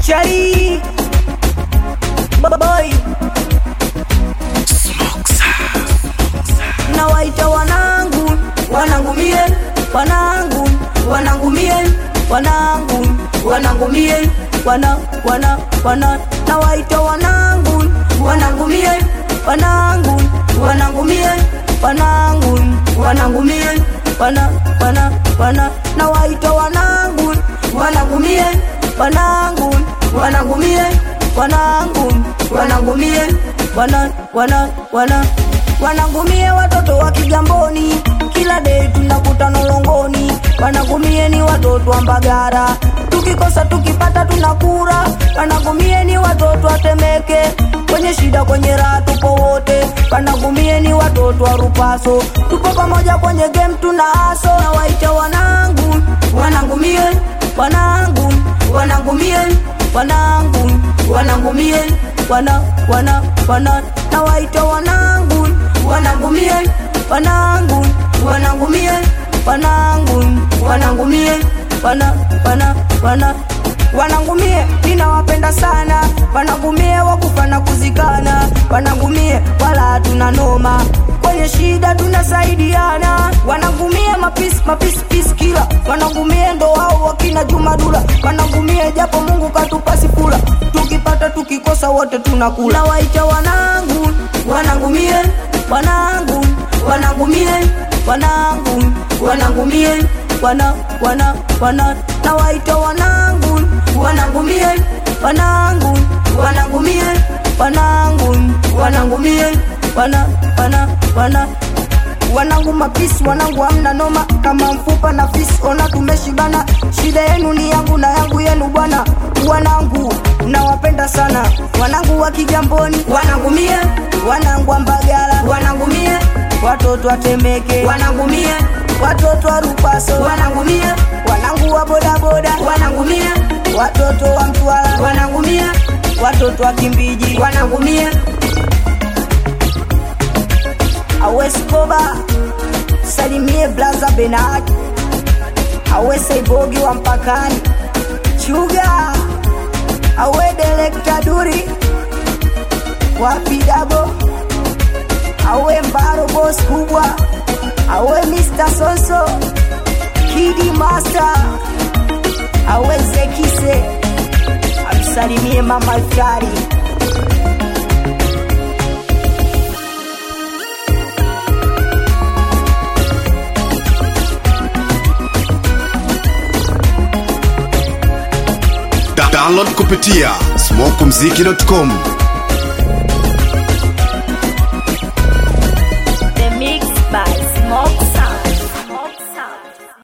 Chari Boy na waita wanangu wanangu mie wanangu wanangu mie wanangu wanangu mie wana wana wana na waita wanangu wanangu mie wanangu wanangu mie wanangu wanangu mie wana wana wana na waita wanangu wanangu mie wanangu wanangu mie wanangu wanangu mie wana wana wana wanangumie watoto wa Kigamboni, kila dei tunakutana ulongoni. Wanangumie ni watoto wa Mbagara, tukikosa tukipata tunakura. Wanangumie ni watoto wa Temeke, kwenye shida kwenye raha tupo wote. Wanangumie ni watoto wa Rupaso, tupo pamoja kwenye game tuna aso. Na waita wanangu, wanangumie, wanangu, wanangumie, wanangu, wanangumie, wana wana wana na waita wanangu wanangumie wanangu wanangumie wanangu wanangumie wana wana wana wanangumie ninawapenda sana wanangumie wakufa na kuzikana wanangumie wala hatuna noma kwenye shida tunasaidiana wanangumie mapisi mapisi pisi kila wanangumie ndo wao wakina jumadula wanangumie japo mungu katupa sifula tukipata tukikosa wote tunakula na waita wanangu wanangumie wanangu wanangumie wanangu wanangumie wana wana wana na waita wanangu wanangumie wanangu wanangumie wanangu wanangumie wana wana wana wanangu mapisi wanangu hamna noma kama mfupa na fisi ona tumeshibana shida yenu ni yangu na yangu yenu bwana wanangu nawapenda sana wanangu wa kigamboni wanangumie wanangu wa mbagala wanangumie watoto wa temeke wanangumie watoto wa rupaso wanangumie wanangu wa bodaboda wanangumie watoto wa mtwara wanangumie watoto wa kimbiji wanangumie aweskoba salimie blaza benard aweseibogi wa mpakani chuga awe delekta duri wapidabo awe mbaro bos kubwa awe mr sonso kidi master awe zekise amsalimie mama iftari Da- download kupitia smokumziki.com